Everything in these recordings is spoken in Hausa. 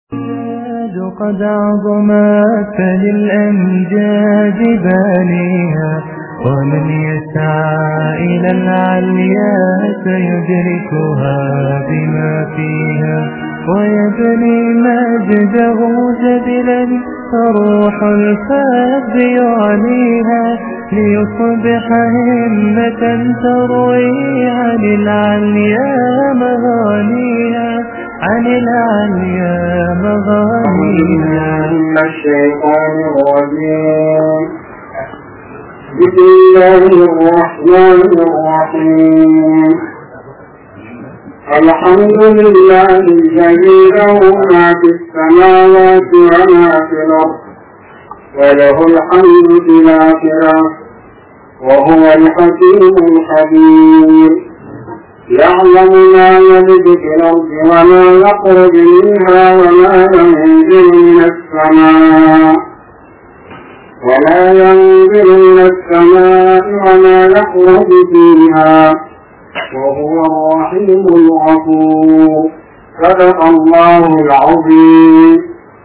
قد عظمت فللأمجاد بانيها ومن يسعى إلى العليا سيدركها بما فيها ويبني مجده جبلا فروح الفاب يعليها ليصبح همة تروي عن العليا مغانيها عن العليا مغانيها الشيطان الرجيم بسم الله الرحمن الرحيم الحمد لله الذي له ما في السماوات وما في الأرض وله الحمد في الآخرة وهو الحكيم الخبير يعلم ما يلد في الأرض وما يخرج منها وما ينزل من السماء وما ينزل من السماء وما يخرج فيها وهو الرحيم الغفور صدق الله العظيم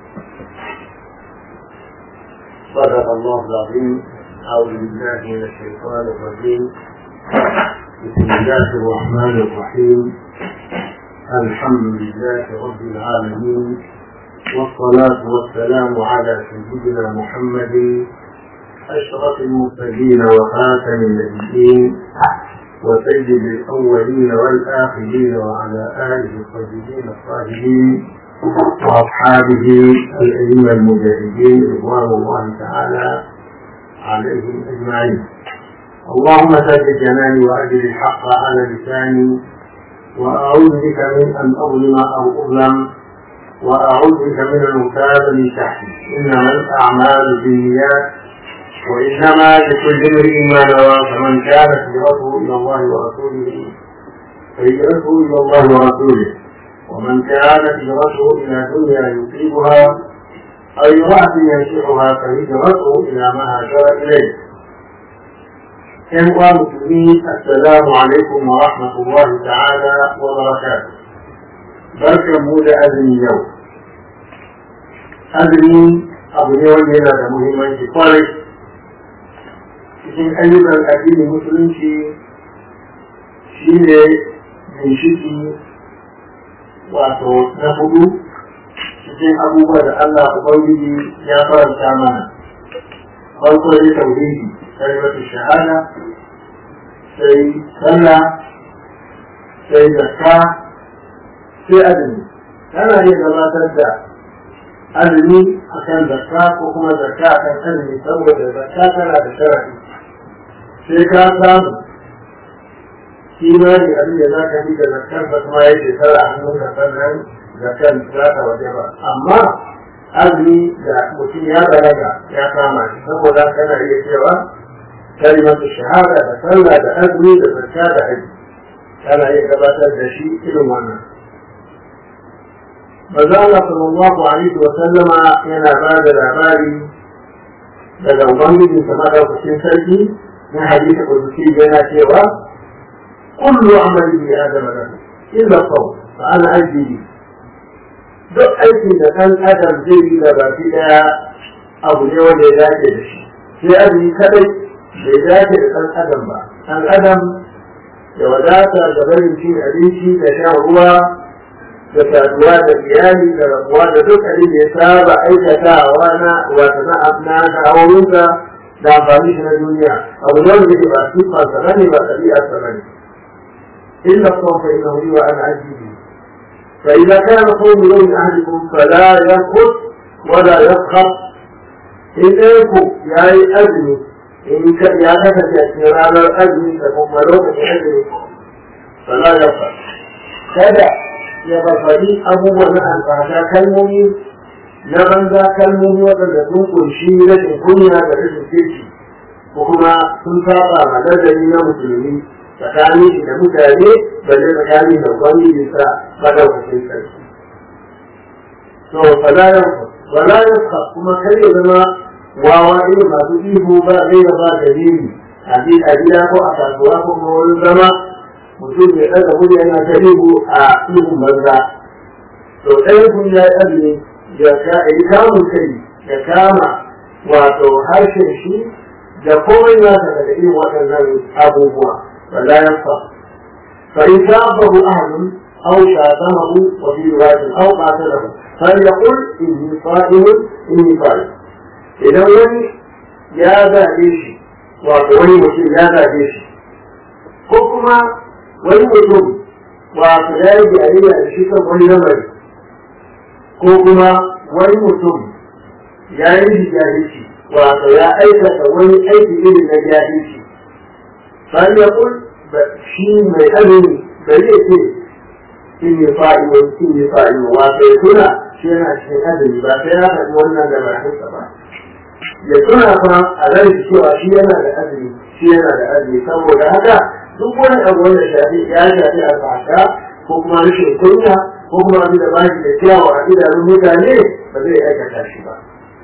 صدق الله العظيم أعوذ بالله من الشيطان الرجيم بسم الله الرحمن الرحيم الحمد لله رب العالمين والصلاة والسلام على سيدنا محمد أشرف المرسلين وخاتم النبيين وسيد الأولين والآخرين وعلى آله الطيبين الطاهرين وأصحابه الأئمة المجاهدين رضوان الله تعالى عليهم أجمعين اللهم ثبت جناني وأجل الحق على لساني وأعوذ بك من أن أظلم أو أظلم وأعوذ بك من أن أكاد من تحتي إنما الأعمال بالنيات وإنما لكل امرئ ما نوى فمن كانت هجرته إلى الله ورسوله فهجرته إلى الله ورسوله ومن كانت هجرته إلى دنيا يصيبها أو امرأة ينشئها فهجرته إلى ما هاجر إليه إخوة مسلمين السلام عليكم ورحمة الله تعالى وبركاته بركة مولى أذن اليوم أذن أبو يوم yana da muhimmanci kwarai cikin ayyukan addinin musulunci shi ne ginshiki wato na hudu cikin abubuwa da Allah Ubangiji ya faranta mana farko ya tauhidi kalimatu shahada sai sallah sai zakka sai azumi kana iya gabatar da azumi akan zakka ko kuma zakka akan azumi saboda zakka tana da sharadi sai ka samu kimani abin da za ka yi da zakkar ba kuma ya shekara a hannunka sannan zakkar za ta waje ba amma azumi da mutum ya balaga ya kama shi saboda kana iya cewa kalimatu shahada da sallah da azumi da zakka da haji kana iya gabatar da shi irin wannan maza Allah sallallahu alaihi wa sallama yana ba da labari daga ubangiji sama da kusin sarki na hadisi kudusi yana cewa kullu amali bi adama lahu illa qawl fa ana ajibi duk aikin da kan adam zai yi da baki daya abu ne wanda ya dace da shi sai azumi kadai bai dace da ɗan adam ba ɗan adam da wadata da barin cin abinci da shan ruwa da saduwa da iyali da rabuwa da duk abin da ya saba aikatawa na wata na na da'awoyinsa da amfani shi na duniya abu ne wanda ke ba sifansa ba ne ba ɗabi'arsa ba ne illa kuma fa inna huwa ana ajibi fa idza kana qawmu yawmin ahadikum fala yanqut wala yaskhab in ɗayanku ya yi azumi in ka ya kasance a cikin ranar azumi da kuma lokacin azumi fala ya fa kada ya farfadi abubuwan na alfasha kalmomi na banza kalmomi waɗanda sun kunshi rashin kunya da rashin kirki ko kuma sun saba ma nazari na musulmi tsakanin shi da mutane balle tsakanin da ubangiji sa madaukakin sarki to fala ya fa wala ya kuma kar ya zama wawa irin masu ihu ba zai da ba dalili a gida ko a kasuwa ko kuma wurin zama mutum ya ɗaga murya yana ta ihu a ihun banza to ɗayan kun ya yi azumi ya kamun kai ya kama wato harshen shi da komai na daga irin waɗannan abubuwa wala ya fa fa in sabahu ahadun aw shatamahu wa fi riwayatin aw qatalahu falyaqul inni sa'imun inni sa'im idan wani ya zaɓe shi wato wani mutum ya zaɓe shi ko kuma wani mutum wato ya yi biyayya da shi kan wani lamari ko kuma wani mutum ya yi jahilci wato ya aikata wani aiki irin na jahilci sai ya kun shi mai azumi bai zai ce in yi fa'iwa in yi fa'iwa wato ya tuna shi yana cikin azumi ba sai ya faɗi wannan da bakinsa ba ya tuna fa a ran cewa shi yana da azumi shi yana da azumi saboda haka duk wani abu wanda shafi ya shafi alfasha ko kuma rashin kunya ko kuma abin da ba shi da kyawu a idanun mutane ba zai aikata shi ba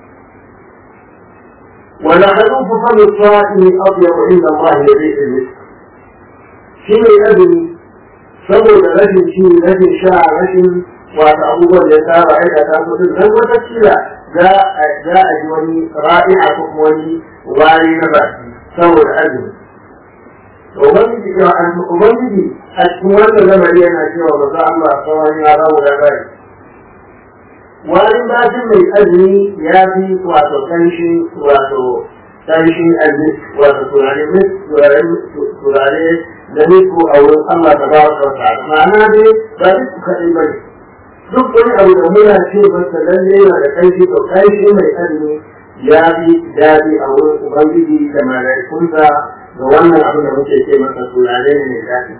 ولخلوف فم الصائم أطيب عند الله لبيت المسك شيء أبني saboda rashin ci rashin sha rashin wata abubuwan da ya saba aikata mutum dan wata kila za a ji wani ra'i'a ko wani wari na baki saboda azumi ubangiji cewa an ubangiji a cikin wannan lamari yana cewa ba za Allah sauran ya rawu da bai wani bakin mai azumi ya fi wato kanshi wato kanshi azumi wato turare turare da nisku a wurin Allah ta ba wa ta'ala ma'ana dai ba duk kaɗai ba ne duk wani abu da muna ce masa lalle yana da kanshi to kanshi mai azumi ya fi daɗi a wurin ubangiji da mala'ikunsa ga wannan abin da muke ce masa turare ne mai daɗi.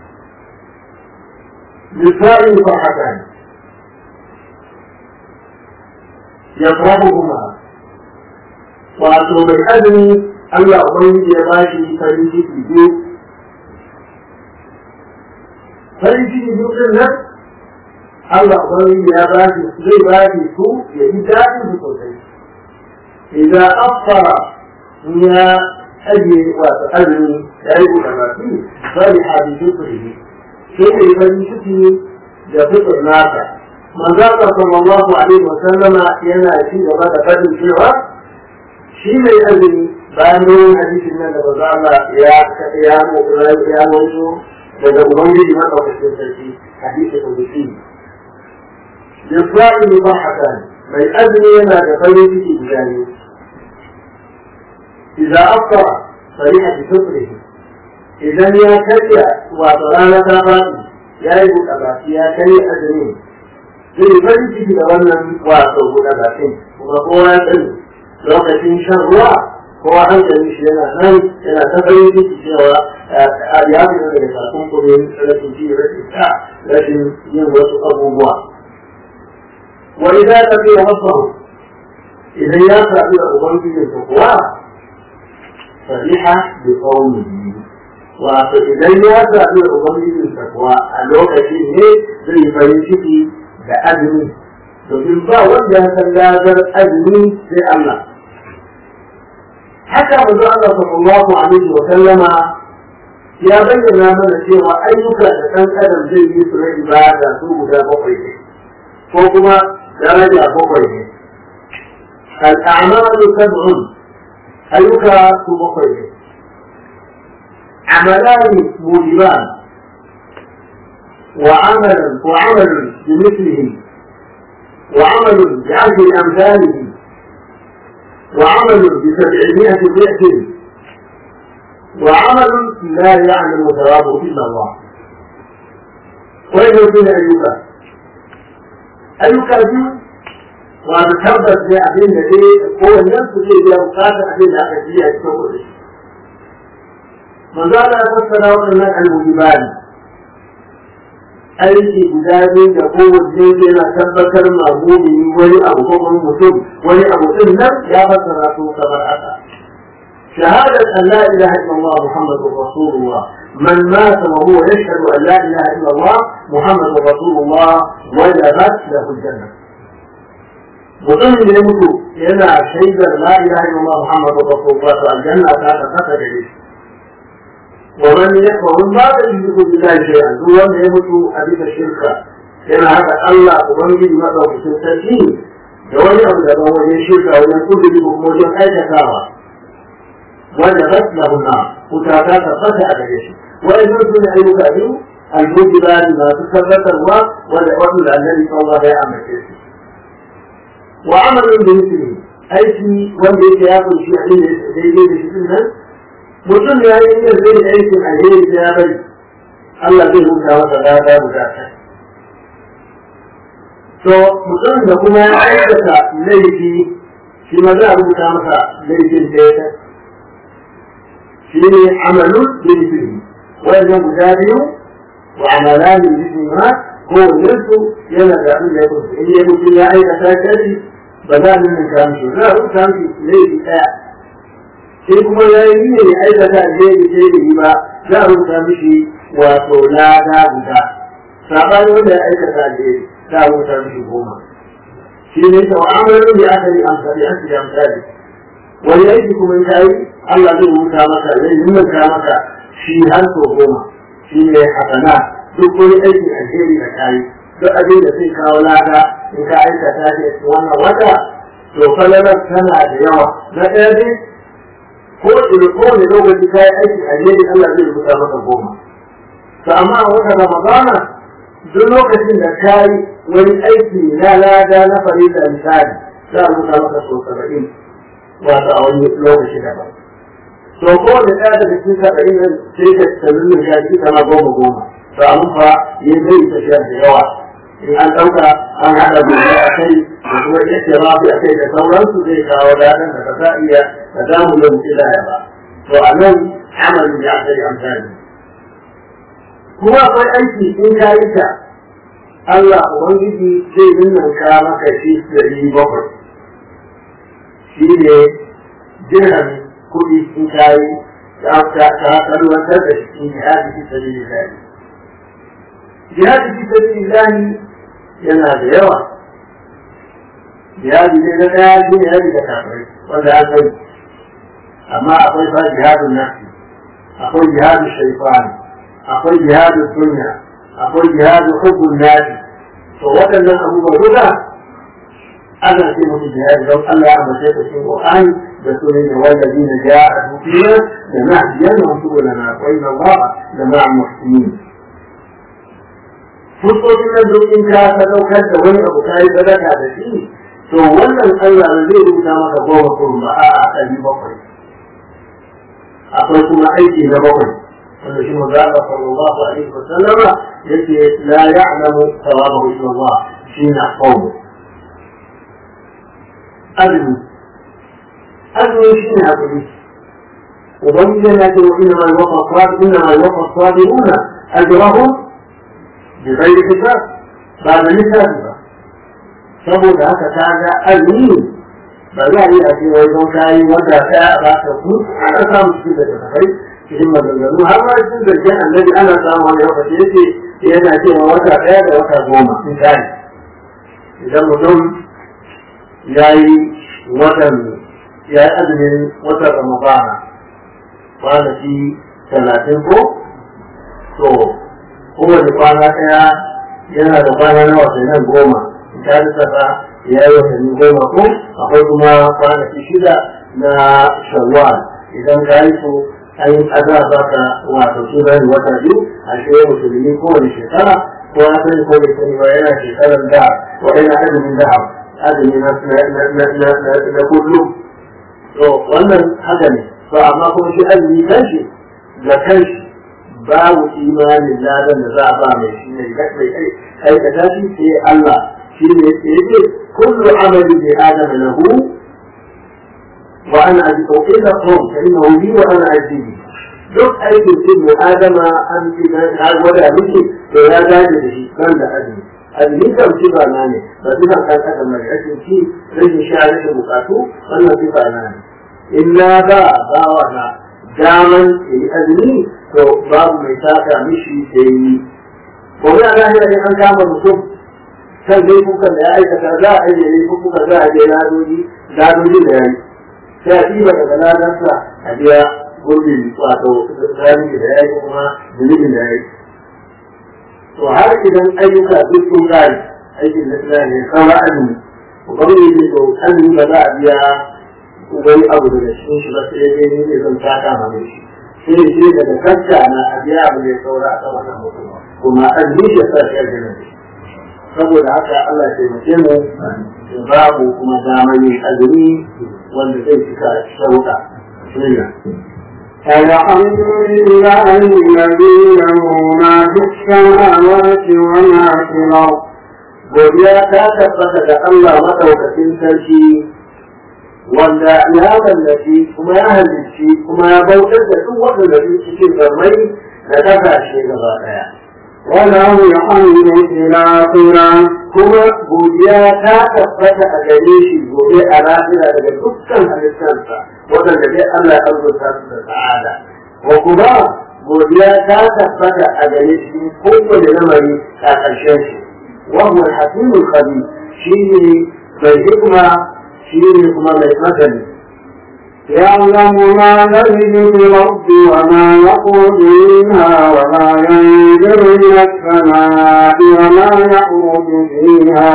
Lissa'in farhatan ya fahu kuma wato mai azumi Allah ubangiji ya ba shi farin ciki biyu farin ciki biyu ɗin nan Allah ubangiji ya ba shi zai ba shi su ya ji daɗin su sosai idan afara ya ajiye wato azumi ya yi buɗe baki bari a bi fitri sai da farin ciki da fitar nasa manzaka sallallahu alaihi wa sallama yana ci gaba da fadin cewa shi mai azumi bayan dogon hadisin nan da baza Allah ya ya ya wato daga ubangiji madaukakin sarki hadisi kudusi yasra'i mubahatan mai azumi yana da farin ciki guda biyu إذا أفطر فرح بفطره إذا يا كريا وطرانا تابعي يا يقول أباكي يا كريا أزمين zai farin ciki da wannan wato guda bakin kuma kowa ya sani lokacin shan ruwa kowa hankali shi yana nan yana ta farin ciki cewa ya fi daga sakon kudin rashin ji rashin sha rashin yin wasu abubuwa wa idan ta fi wasu idan ya sami da ubangijinsa kuwa fariha bi qaumihi wato idan ya zaɓi ubangijinsa kuwa a lokacin ne zai farin ciki da azumi domin ba wanda ya san ladar azumi sai Allah haka manzo Allah sallallahu alaihi wa sallama ya bayyana mana cewa ayyuka da ɗan adam zai yi su na ibada su guda bakwai ne ko kuma daraja bakwai ne al'amalu sab'un ayyuka su bakwai ne amalani mujiban وعمل وعمل بمثله وعمل بعشر أمثاله وعمل بسبعمائة ضعف وعمل لا يعلم ثوابه إلا الله وين يكون أيوكا أيوكا دي وتثبت بأبين الذي هو النفس الذي يبقى أبين الأكادية يتوقع من ذلك فسر وقال المجبان aiki guda biyu da kowace yana tabbatar ma mumini wani abu ko kuma mutum wani abu din nan ya fassara su kamar haka شهادة أن لا إله إلا الله محمد رسول الله من مات وهو يشهد أن لا إله إلا الله محمد رسول الله وجبت له الجنة mutum da ya mutu yana shaidar la ilaha illallah muhammadu rasulullah to aljanna ta ta kasa gare shi ومن ومن بعد يشرك بالله شيئا هو wanda ya mutu a bisa shirka yana haka Allah ubangiji madaukakin sarki da wani abu daban wajen shirka wajen kudiri ko kuma wajen aikatawa wanda raslahu na wuta ta tabbata a gare shi wa'annan su ne ayyuka biyu al-mujibani masu tabbatarwa wanda wasu da annabi sallallahu alaihi wasallam ya amince su wa amalin da yake aiki wanda yake ya kunshi a inda daidai da shi nan mutum ya yi yin zai aikin alheri da ya bari Allah zai huta masa lada guda ta to mutum da kuma ya aikata laifi shi ma za a rubuta masa laifin da ya shi ne amalun bilfili wannan guda biyu wa amalan bilfili ma kowanne yana da abin da ya kunshi in ya mutum ya aikata shari ba za a nuna ka mishi za a rubuta mishi laifi ɗaya sai kuma ya yi ne ya aikata alheri sai da yi ba za a rubuta mishi wato lada guda saɓani wanda ya aikata alheri za a rubuta mishi goma shi ne ta wa'amarin da aka yi amfani an da amfani wani aiki kuma ya yi Allah zai rubuta maka zai nuna maka shi har sau goma shi ne hasana duk wani aikin alheri da kayi duk abin da zai kawo lada in ka aikata shi a wannan wata to falalar tana da yawa na ɗaya dai ko da kowane lokaci ka yi aiki alheri Allah zai rubuta maka goma to amma a wata ramadana duk lokacin da ka yi wani aiki na lada na farida misali za a rubuta maka sau saba'in wato a wani lokaci daban to kowane ɗaya daga cikin saba'in nan sai ka tsanin ya ci kama goma goma to amma fa ya zai tafiya da yawa in an ɗauka an haɗa gobe a kai da kuma yake rafi a kai da sauransu zai kawo daɗin da ba za a iya da za mu da mutu laya ba to a nan amalin da aka yi amfani kuma akwai aiki in ka yi ta Allah Ubangiji zai ninninka maka shi ɗari bakwai shi ne dirham kuɗi in ka yi ta kalwantar da shi jihadi fi sabilillah jihadi fi sabilillah yana da yawa jihadi ne na ɗaya shi ne rabi da kafirai wanda an sani amma akwai fa jihadun nafsi akwai jihadun shaifan akwai jihadun dunya akwai jihadun hubbun nasi to waɗannan abubuwa duka ana ce musu jihadi don Allah ya mace ta cikin Qur'ani da sunan da wallazi na ja'a dukina da nahdiyan wa subulana wa inna Allah la ma'a muhsinin fuskokin nan duk in ka sadaukar da wani abu ka yi sadaka da shi to wannan Allah ba zai rubuta maka goma kurun ba a'a ɗari bakwai akwai kuma aiki na bakwai wanda shi manzo Allah sallallahu alaihi wa sallama yake la ya'lamu thawabahu illa Allah shi na qawm azumi azumi shi ne hakuri ubangiji yana ce wa inna ma yuwaffa sabiruna inna ma yuwaffa sabiruna ajrahum bi ghairi hisab ba da lissafi ba saboda haka ta ga azumi ba za a yi a ce wai don kayi wanda ɗaya a baka ku ana samun cikin da tafai cikin maganganu har ma cikin zargin annabi ana samun wani lokaci yake yana cewa wata ɗaya da wata goma misali idan mutum ya yi watan ya yi azumin watan ramadana kwanaki talatin ko to kowane kwana ɗaya yana da kwana na watannin goma ta lissafa ya yi watanni goma ko akwai kuma kwanaki shida na shawwal idan ka yi su an yi azar za ka wato su zai wata biyu a shirya musulmi kowane shekara ko ya sani ko bai sani ba yana shekarar da ko yana azumin da azumi na kullum to wannan haka ne to amma kuma shi azumi kanshi da kanshi babu imanin ladan da za a ba mai shi ne mai aikata shi sai Allah shi ne yake kullu amali bi adama lahu wa ana ajibu illa qawm fa innahu li wa ana ajibu duk aikin ibnu adama an fi na gwada miki to ya dace da shi kan da azumi azumi kan sifa na ne ba sifa kan kada mai rashin ci rashin sha rashin bukatu wannan sifa na ne illa ba bawa na daman yi azumi to babu mai saka mishi sai yi gobe a lahira ne an kama mutum kan laifukan da ya aikata za a yi laifukan za a je ladoji ladoji da yayi sai a ɗiba daga ladarsa a biya gurbin wato rami da yayi kuma zunubin da yayi to har idan ayyuka duk sun kare aikin da suna ne kawo azumi ubangiji to azumi ba za a biya wani abu daga cikin shi ba sai dai ni ne zan taka ma mai shi sai shi daga kacca na a biya abu da ya saura a sama kan mutum kuma azumi shi sa shi aljanna ne saboda haka Allah ya taimake mu ya ba mu kuma damar yin azumi wanda zai cika shauka. Bismillah. الحمد لله الذي له ما في السماوات وما في الأرض godiya ta tabbata da Allah maɗaukakin sarki wanda ya wallafi kuma ya halicci kuma ya bautar da duk waɗanda su cikin zarmai da ƙasashe gaba ɗaya. وله الحمد في الآخرة Kuma godiya ta tabbata a gare shi gobe a lafiya daga dukkan halittarsa waɗanda dai Allah ya arzuta su da sa'ada. Ko kuma godiya ta tabbata a gare shi kowane lamari a ƙarshen shi. وهو الحكيم الخبير شيء بالحكمة شيء كما مثل يعلم ما يلج في الأرض وما يخرج منها وما ينزل من السماء وما يعرج فيها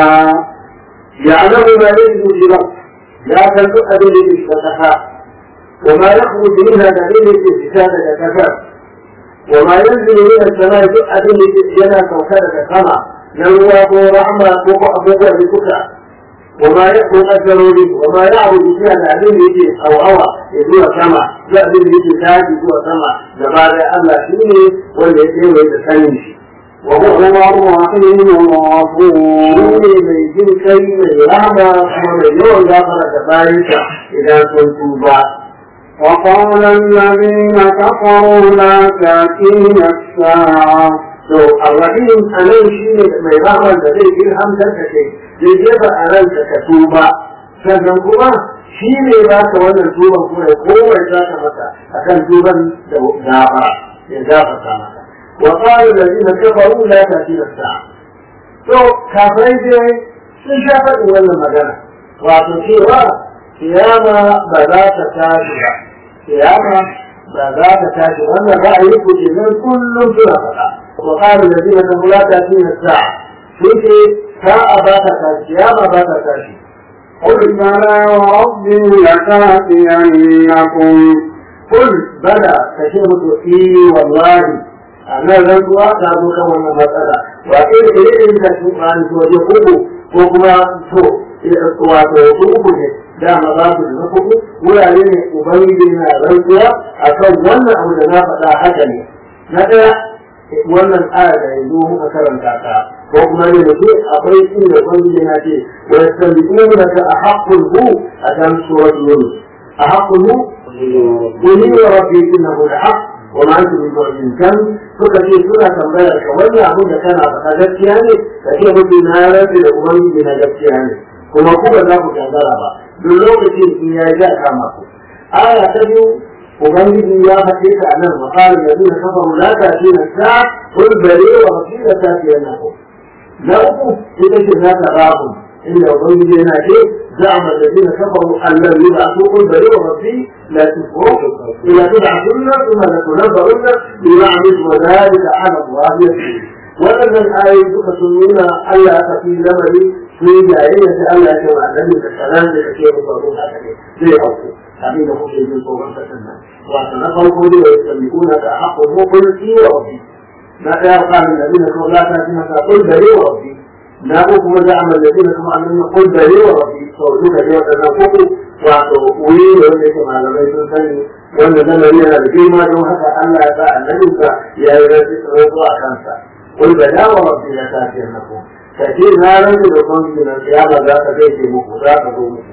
يعلم ما يلج في الأرض لا تنطق به الفتحاء وما يخرج منها دليل الاستفادة كفاء وما ينزل من السماء دعا به جنى كوكبة كما نروى رحمة فوق أبوك بكتا وما يأكل أجره به وما يعرض فيها الأدل يجي أو هوى يدوى سما يأذن يجي تاج يدوى سما زبادة الله شيني والذي يجي ويتسلم وهو الرحيم الغفور شيني من جن كي من رحمة ومن يوم غفر تبارك إذا كنت با وقال الذين كفروا لا تأتينا الساعة to arrahim a nan shi ne mai rahman da zai ilhamtar ka kai zai jefa a ranka ka tuba sannan kuma shi ne za ka wannan tuban kuma ya komai za ka maka a kan tuban da gafa ya gafarta maka wa qala allazina kafaru la ta'tina sa'a to kafirai dai sun sha faɗin wannan magana wato cewa kiyama ba za ta tashi ba kiyama ba za ta tashi wannan ra'ayi ku ke nan kullum suna faɗa وقال الذين كفروا لا تأتينا الساعة فيك ساعة بات تاشي يا ما بات تاشي قل بلى وربي لتأتينكم قل بلى كشفت إي والله أنا رجوع تابو كما مسألة وإن إليه تشوف عن سوري قبو وكما تو wato su uku ne dama za su da uku wurare ne ubangiji na rantsuwa akan wannan abu da na faɗa haka ne na ɗaya wannan aya da yanzu muka karanta ta ko kuma ne da ke akwai inda ubangiji na ce wa yastabiquna ka ahaqqul hu a kan surat yunus ahaqqul hu quli wa rabbi innahu lahaq wa ma antum bimu'min kan suka ce suna tambayar ka wannan abin da kana faɗa gaskiya ne da ke mutum na rabe da ubangiji na gaskiya ne kuma ku ba za ku gangara ba duk lokacin in ya ja kama ku aya ta biyu ubangiji ya faɗe ta a nan makarin da zina kafaru la ta ce na ta kul bare wa wasila ta ce yana ko na uku ita ce za ta rabu inda ubangiji yana ce زعم الذين كفروا أن لن يبعثوا قل بل ربي لا تكفروا إذا تبعثن ثم لتنبؤن بما عملتم وذلك على الله يسير waɗannan ayoyi duka sun nuna Allah aka fi lamari sun jayayya sai Allah ya ce wa annabi da salam da kake musu abin haka ne zai hauku abin da kuke jin tsoron kasan nan wato na farko dai ya salluna da haƙƙo mu kun ci wa rabbi na ɗaya ƙarin da zina kuma la ta ji masa kul dare wa rabbi na ko kuma za a mallabi na kuma annabi kul dare wa rabbi to duka dai waɗannan kuku wato wuri ne wanda yake malamai sun sani wanda zamani yana da girma don haka Allah ya sa annabinsa ya yi rantsuwa a kansa قل بلا وربي لتاتينكم كثير ما لم يكن من القيامة ذاك بيت مكو ذاك ذو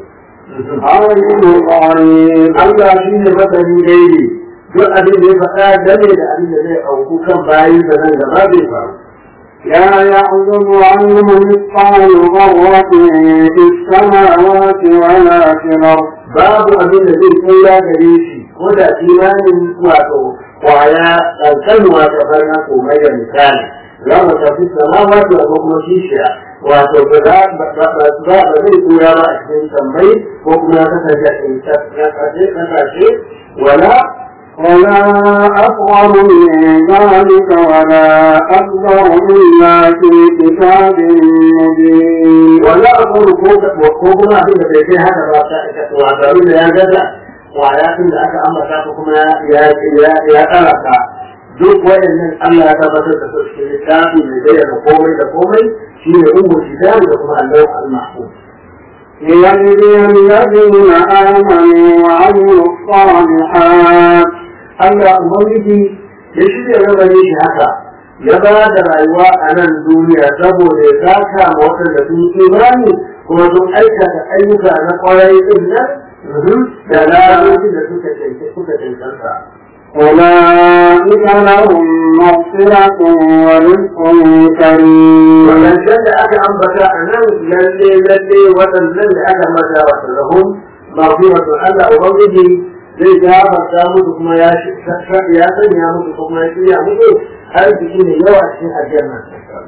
عالم الغيب Allah shi ne masani daidai duk abin da ya faɗa game da abin da zai auku kan bayin da nan gaba zai faru. لا يعزب عنه مثقال ذرة في السماوات ولا في الأرض Babu abin da zai tsira gare shi ko da imanin wato kwaya ƙanƙanuwa ta farna komai da misali. Za mu tafi samawa da kuma kishiya wato ba za ba zai tsira ba a cikin tambayi ko kuma ya kasance a cikin kasashe wala ولا أصغر من ذلك ولا أكبر إلا في كتاب مبين ولا أقول كوكما في البيت هذا وعبارين يا جزء وعياتي لأك أمر كاكما يا يا يا أرقى duk waɗannan Allah ya tabbatar da su cikin littafi mai bayyana komai da komai shi ne umu kitabu da kuma Allah al-mahfuz ليجزي الذين آمنوا وعملوا الصالحات Allah Ubangiji ya shirya lamarin shi haka ya ba da rayuwa a nan duniya saboda ya saka ma waɗanda sun yi imani kuma sun aikata ayyuka na kwarai din nan da lalacin da suka suka cancanta. أولئك لهم مغفرة ورزق كريم Wadancan da aka ambata a nan lalle lalle waɗannan da aka ambata wa lahum maghfiratun Allah Ubangiji zai gafarta musu kuma ya ya sanya musu kuma ya shirya musu arziki ne yawa cikin ajiyar nan.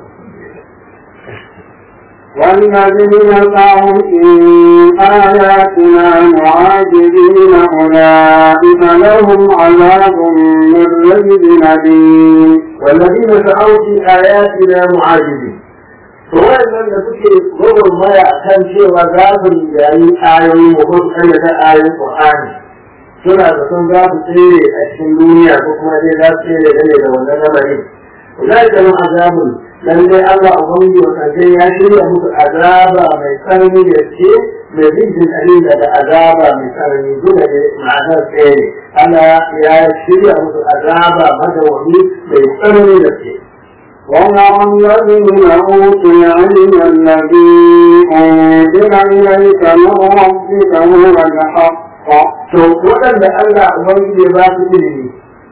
والذين سعوا في آياتنا معاجزين أولئك لهم عذاب من رجل أليم والذين سعوا في آياتنا معاجزين فوائد من suke gudun maya kan cewa za su yayi ayoyi ko su kayyata ayoyin Qur'ani suna da sun za su tsere a cikin duniya ko kuma dai za su tsere gane da wannan lamarin ulai da mun azabun lalle Allah ubangi wa kaje ya shirya musu azaba mai tsanani da ce mai bijin ali daga azaba mai tsanani duka da ma'anar tsere Allah ya shirya musu azaba madawami mai tsanani da ce ويرى الذين أوتوا العلم الذي أنزل إليك من ربك هو الحق to waɗanda Allah Ubangiji ya ba su ilimi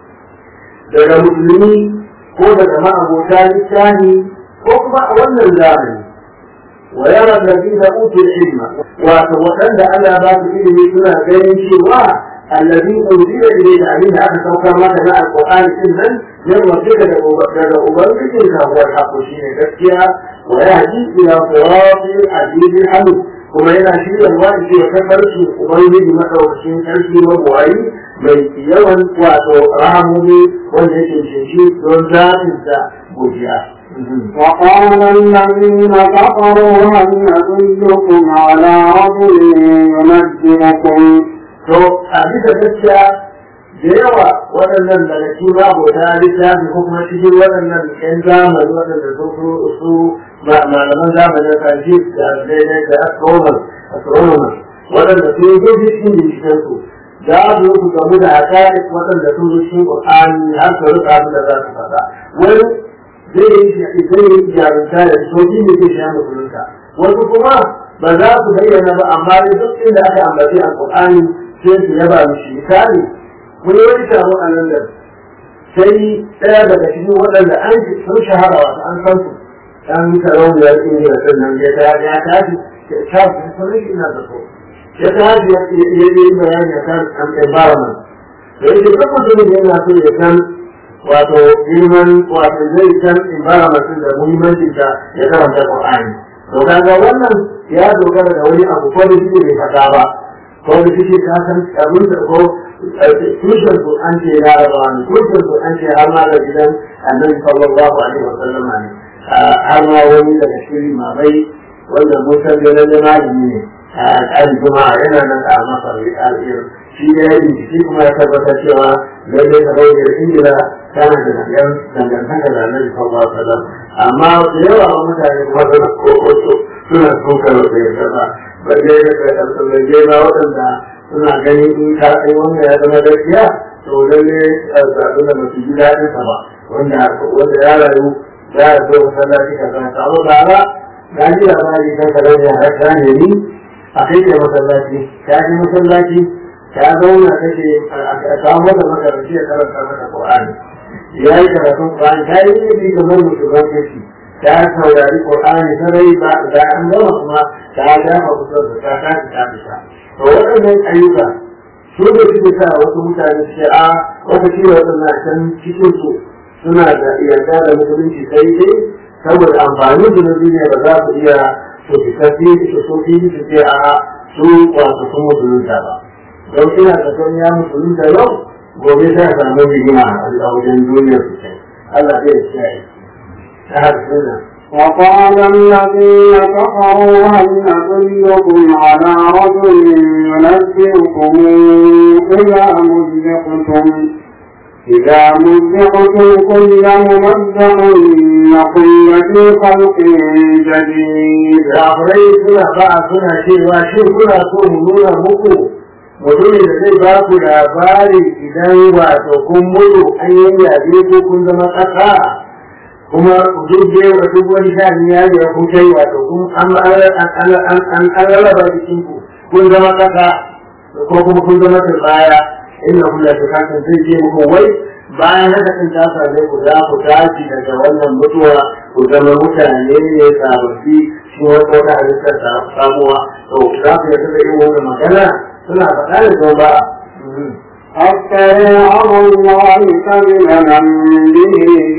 daga musulmi ko daga ma'abota littafi ko kuma a wannan zamani wa yara allazina utul ilma wato waɗanda Allah ba su ilimi suna ganin cewa allazi unzila ilayka abin da aka saukar maka na alqur'ani din nan yan wajika daga ubangijin ka wa haƙo shine gaskiya wa yahdi ila siratil azizil hamid kuma yana shirya wani ke tafarki ubangiji madaukakin sarki mabuwayi mai yawan wato rahamomi wanda yake shi don zaɓin sa godiya. وقال الذين كفروا هل ندلكم على رجل ينجمكم To a bisa gaskiya da yawa waɗannan daga cikin abota littafi ko kuma cikin waɗannan ƴan zamani waɗanda su su malaman zamanin kanji da daidai da astronomers astronomers waɗanda su yi cikin bincikensu za su su gamu da hakarik waɗanda sun zo cikin ƙur'ani har su rika abin da za su faɗa wani zai yi zai yi jarumta da soji ne zai sha musulunta wasu kuma ba za su bayyana ba amma dai duk inda aka ambaci a ƙur'ani sai su yaba mishi misali mun yi wani taro a nan da sai ɗaya daga cikin waɗanda an sun shahara wasu an san su an sarauniyar ingila sannan ya ta ya tashi ta fi sanin shi na da so ya tashi ya yi bayani a kan environment da yake duk mutumin yana so ya san wato girman wato zai san environment din da muhimmancin ta ya karanta Qur'ani to kaga wannan ya dogara da wani abu ko da shi bai faɗa ba ko da shi ka san abin da ko tushen Qur'an ce ya rawa ne tushen Qur'an ce har ma da gidan Annabi sallallahu alaihi wa sallam ne har ma wani daga cikin mamai wanda musan ganin da malami ne a juma'a yana nan a masar al'ir shi ne ya bincike kuma ya tabbatar cewa lallai ta bayyana ingila tana da dangan dangantaka da annabi sallallahu alaihi wasallam amma da yawa wa mutane kuma suna kokoto suna sukar da ya saba ba dai da kai ba waɗanda suna gani in ka ai wanda ya zama gaskiya to lalle zaɓi da masu ji daɗin sa ba wanda wanda ya rayu ya zo masallaci ka san ta amma ba na ji labari kan ka rauni har ka ne ni a kai ke masallaci ka ji masallaci ka zauna kake a samu da makaranci ya karanta maka Qur'ani ya yi karatun Qur'ani ta yi ne kamar musulman kashi ta saurari Qur'ani sarai ba da an gama kuma ta dafa kusa da ta ta ta fita to waɗannan ayyuka su da suke sa wasu mutane su ce a wata ce waɗannan can cikin su suna da yarda da musulunci sai dai saboda amfani da na duniya ba za su iya su fitafi su so fi su ce a su wasu sun musulunta ba don ina da son ya musulunta yau gobe sai a samu rigima a wajen duniyar su kai Allah zai kiyaye ta harsuna وقال الذين كفروا هل ندلكم على رجل ينبئكم إذا مزقتم إذا مزقتم كل ممزق إنكم لفي خلق جديد kafirai suna ba suna cewa shi kuna so mu nuna muku mutumin da zai ba ku labari idan wato kun mutu an yi yabe ko kun zama ƙasa kuma duk da yawa duk wani shani ya ga kun kai wato kun an an rarraba jikin ku kun zama ƙasa ko kuma kun zama turbaya inna kullu shay'in zai je muku wai bayan haka sun ta same ku za ku tashi daga wannan mutuwa ku zama mutane ne sababbi shi wata wata halittar ta samuwa to za ku yarda da irin wannan magana suna faɗa da zuwa ba أفتري على الله كذبا به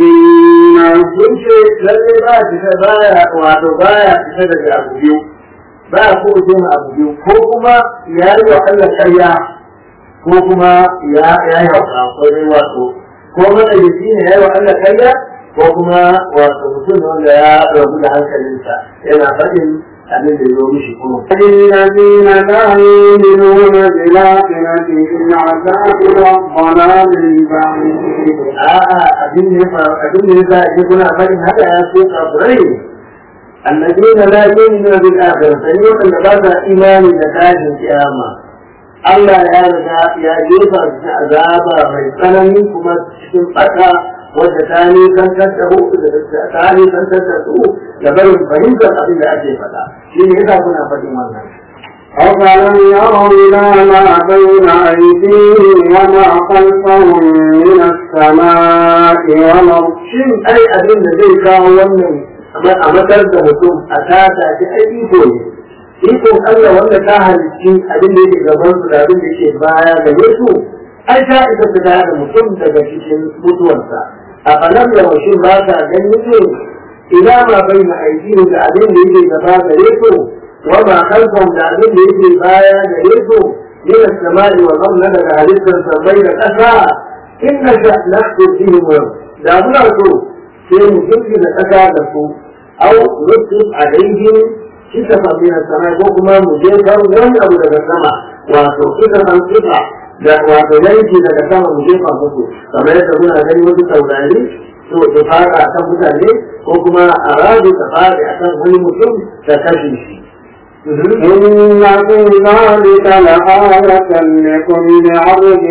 جنة sun ce lalle ba fita baya wato baya fita daga abu biyu ba ko ce ma abu biyu ko kuma ya yi wa Allah ƙarya ko kuma ya ya yi wa kafin wato ko matsayici ne ya yi wa Allah ƙarya ko kuma wato mutum ne wanda ya rabu da hankalinsa yana faɗin abin da ya zo mishi kuma الذين لا يؤمنون بالآخرة في العذاب والضلال البعيد a'a abin da ya faru abin da ya sa ake kuna faɗin haka ya so kafirai alladina la yu'minuna bil akhirah sai wanda ba sa imani da tashin kiyama Allah ya riga ya jefa su cikin azaba mai tsanani kuma cikin fata wadda ta nisantar da hu ta nisantar da su da barin fahimtar abin da ake faɗa shi ne yasa kuna faɗin wannan أفلم يروا إلى ما بين أيديهم وما خلفهم من السماء والأرض shin ai abin da zai kawo wannan a matar da mutum a tata shi ai iko ne ikon Allah wanda ta halicci abin da yake gaban su da abin da yake baya gare su ai ta isa ta da mutum daga cikin mutuwarsa a falam da washin ba ta ganin ne ila ma bai na aiki da abin da yake gaba gare su wa ma khalfahum da abin da yake baya gare su min as-sama'i wal ardi daga halittar sabai da ƙasa inna sha nahdu bihim da muna so sai mu jirgi da ƙasa da su au nusif alaihim kisa min as-sama'i ko kuma mu je kan wani abu daga sama wato kisa san kisa da wato yanki daga sama mu jefa musu kamar yadda muna gani wasu taurari to su fara akan mutane ko kuma a radu ta fara akan wani mutum ta kashe shi إن في ذلك لآية لكل عبد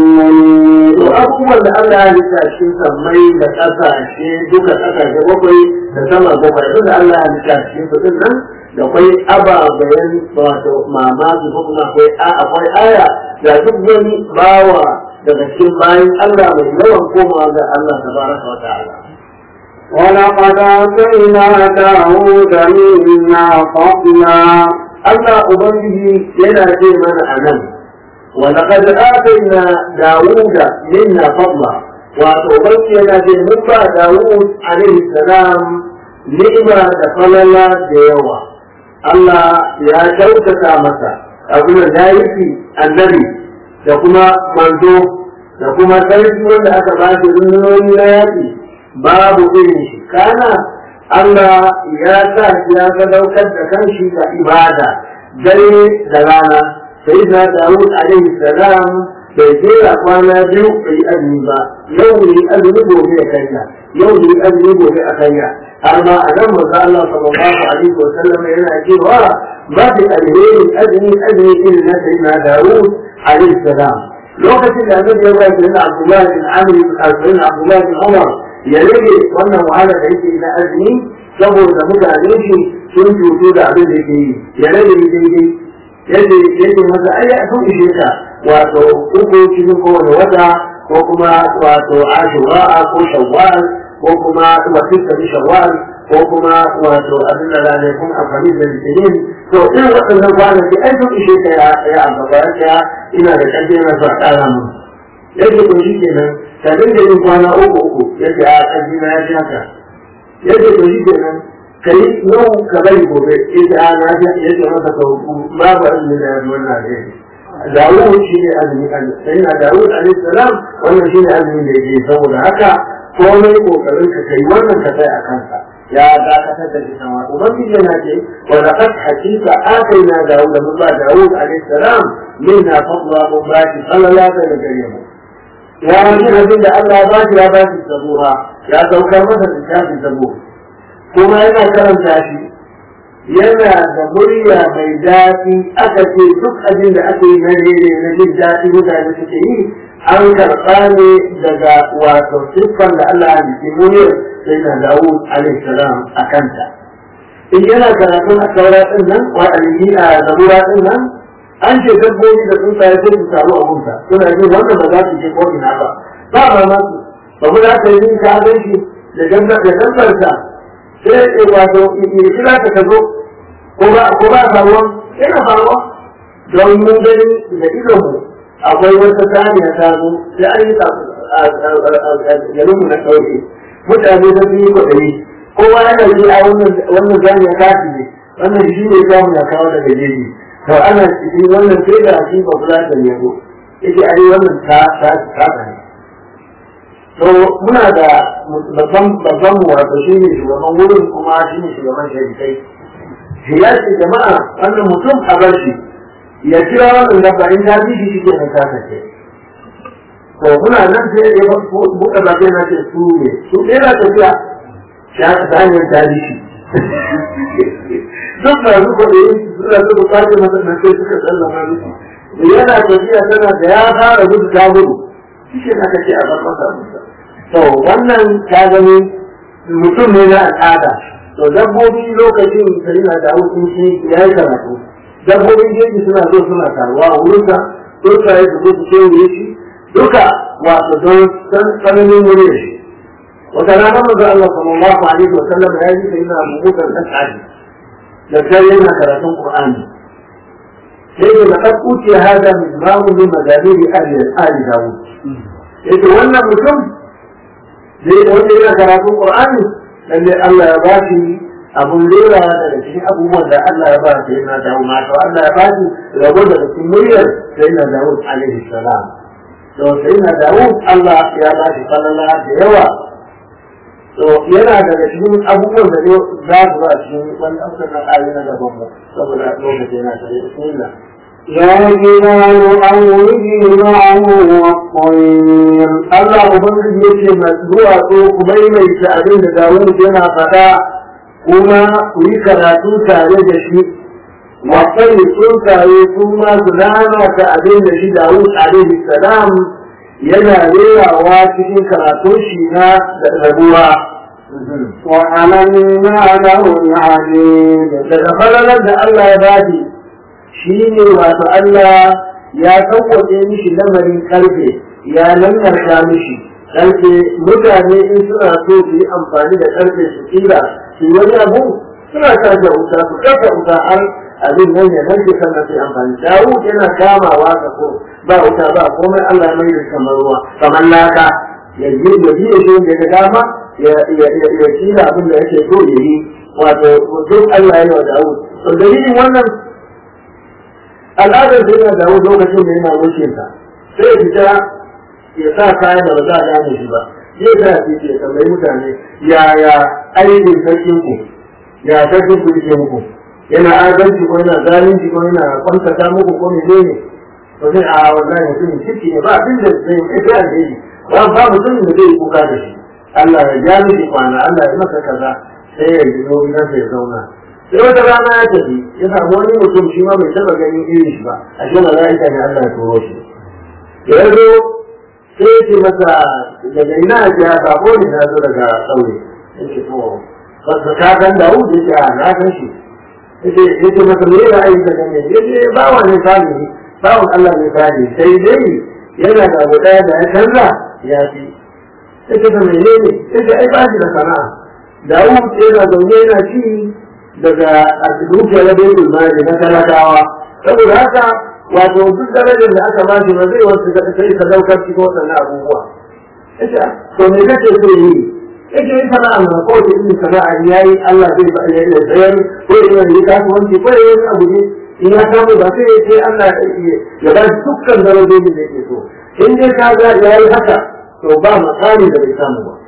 منيب to abubuwan da Allah ya halitta shi sammai da ƙasashe duka ƙasashe bakwai da sama bakwai duk da Allah ya halitta shi su din nan da akwai ababen wato mamaki ko kuma akwai a akwai aya da duk wani bawa daga cikin bayan Allah mai yawan komawa ga Allah tabaraka wa ta'ala ولقد آتينا داود منا فضلا Allah Ubangiji yana ce mana a nan, wanda kada atayna Dawuda minna fadla wato Ubangiji yana ce mun ba Dawud alaihi salam ni'ima da falala da yawa. Allah ya kyautata masa abin da ya yi annabi da kuma manzo da kuma sarki wanda aka ba shi rundunoyi na yaƙi babu irin shi kana Allah ya sa shi ya sadaukar da kanshi da ibada dare da rana sai na Dawud alaihi salam bai jera kwana biyu bai yi azumi ba yau ne azumi gobe a kanya yau ne azumi gobe a kanya har ma a nan manzo Allah sallallahu alaihi wa sallam yana cewa ba fi alheri azumi azumi irin na sayyidina Dawud alaihi salam lokacin da annabi ya bayar da Abdullah bin Amr bin Abdullah bin Umar ya rage wannan wahala da yake na azumi saboda mutane shi sun cutu da abin da yake yi ya rage ni daidai yadda yake masa ai a sun ishe ka wato uku cikin kowane wata ko kuma wato ashura ko shawwal ko kuma wasita bi shawwal ko kuma wato abin da ranakun amfani da litinin to irin waɗannan kwanaki ai sun ishe ka ya ya ambata ya ina da ƙarfi na sa ƙara mu yadda ko shi kenan ka dinga yin kwana uku uku yake a ƙarfi na ya fi haka yadda ko shi kenan ka yi yau ka bari gobe yadda a na fi yadda masa ka hukun babu azumi da yanzu wannan ne Dawud shi ne azumi sai na Dawud alaihi salam wannan shi ne azumin da yake saboda haka komai kokarin ka kai wannan ka sai a kansa ya dakatar da shi sama ubangiji yana ce wa laqad hakika ataina Dawud mun ba Dawud alaihi salam minna fadla mun ba shi sallallahu alaihi wasallam ya yi abin da Allah ba shi ya ba shi zabura ya saukar masa littafin zabur kuma yana karanta shi yana da murya mai daɗi aka ce duk abin da aka yi na rere na jin daɗi mutane suke yi an karɓa ne daga wato siffan da Allah ya jiki muryar sai na Dawud alaihi salam a kanta in yana karatun a saura ɗin nan wa a zabura ɗin nan an ce dabbobi da tsuntsaye sai su taru a gunta suna jin wannan ba za su je ko ina ba ba ba ma su ba mu za ka yi ka gan shi da dabbarsa sai ya wato ya kira ka ka zo ko ba ko ba faruwa yana faruwa don mun gani da idonmu akwai wata saniya ta zo sai an yi garin mu na ɗauke mutane da su yi kwaɗayi kowa yana ji a wannan saniya kafi ne wannan shi ne samu na kawo daga jeji to ana cikin wannan sai da shi ba kula da yabo yake ai wannan ta ta ta ne to muna da babban babban mu wato shi ne shugaban wurin kuma shi ne shugaban sharikai shi ya ce jama'a wannan mutum a bar shi ya kira wannan dabba in ta bi shi shi ke nan ta sace to muna nan sai ya buɗe baki na ce su ne su ɗaya na tafiya shi aka ta hanyar ta bi shi duk da su kwaɗe suna su buƙatar masa nan sai suka sallama miki yana tafiya tana da ya fara gudu ta gudu shi ke aka ce a bar masa musa to wannan ta gani mutum ne na al'ada to dabbobi lokacin da yana da hutun shi ya yi karatu dabbobin jeji suna zo suna taruwa a wurinsa tsuntsaye su zo su kewaye shi duka wato don san tsananin wurin shi wata rana maza Allah sallallahu alaihi wa sallam ya yi sai na bukutar dan aji da kai yana karatun Qur'ani sai da laqad utiya hada min ma'un min madabiri ahli ali Dawud yace wannan mutum zai wanda yana karatun Qur'ani lalle Allah ya ba shi abun lura daga cikin abubuwan da Allah ya ba shi yana dawo mata Allah ya ba shi rabo daga cikin muryar sai na Dawud alaihi salam to sai na Dawud Allah ya ba shi falala da yawa to yana daga cikin abubuwan da ne za su ba cikin wani amsar na ayoyi na gaban mu saboda lokaci yana tare bismillah يا جبال أوبي معه والطير Allah Ubangiji ya ce masu zuwa so ku maimaita abin da Dawud yana faɗa kuma ku yi karatu tare da shi wasai tsuntsaye su ma su lalata abin da shi Dawud alaihi salam yana rerawa cikin karatun shi na rabuwa وحملنا له العبيد daga falalar da Allah ya bani shi ne wato Allah ya sauwaƙe mishi lamarin karfe ya lantarka mishi karfe mutane in suna so su yi amfani da karfe su kira su yi wani abu suna sa da wuta su kafa wuta har abin nan ya narke sannan su yi amfani dawo yana kamawa ka ko ba wuta ba komai Allah ya mai da kamar ruwa kamar laka ya yi ya yi shi da ya dama ya ya kira abin da yake so ya yi wato duk Allah ya yi wa dawo to dalilin wannan al'adar da yana dawo lokacin da yana wuce ta sai ya fita ya sa kayan da ba za a gane shi ba zai sa ya ce tambayi mutane yaya ainihin sarkin ku ya sarkin ku yake muku yana adalci ko yana zalunci ko yana kwantata muku ko ne ne to sai a wallahi mutum ciki ne ba abin da zai yi kai alheri ba ba mutum da zai kuka da shi Allah ya ja miki kwana Allah ya masa kaza sai ya yi zo gidansa ya zauna sai wata rana ya tafi ya samu wani mutum shi ma bai taba ganin irin shi ba a shi mala'ika ne Allah ya turo shi da ya zo sai ya ce masa daga ina ya sako ne na zo daga ƙauye ya ce to ka ka san da wuce ya ce a na san shi ya ce masa me ya ayi da gane ya ce bawa ne salihi bawan Allah ne salihi sai dai yana da abu ɗaya da ya canza ya fi ya ce ta menene ya ce ai ba shi da sana'a Dawud yana zaune yana ci daga dukiyar da bai mali na talakawa saboda haka wato duk darajar da aka bashi ba zai wasu da sai ka daukar cikin waɗannan abubuwa yace to me kake so yi yake yi sana'a ma ko da in sana'a yayi Allah zai ba ya tsayar ko ya yi kasuwanci ko ya yi abu ne in ya samu ba sai ya ce Allah ya ba shi dukkan darajojin da yake so in dai ka ga ya yi haka to ba makami da bai samu ba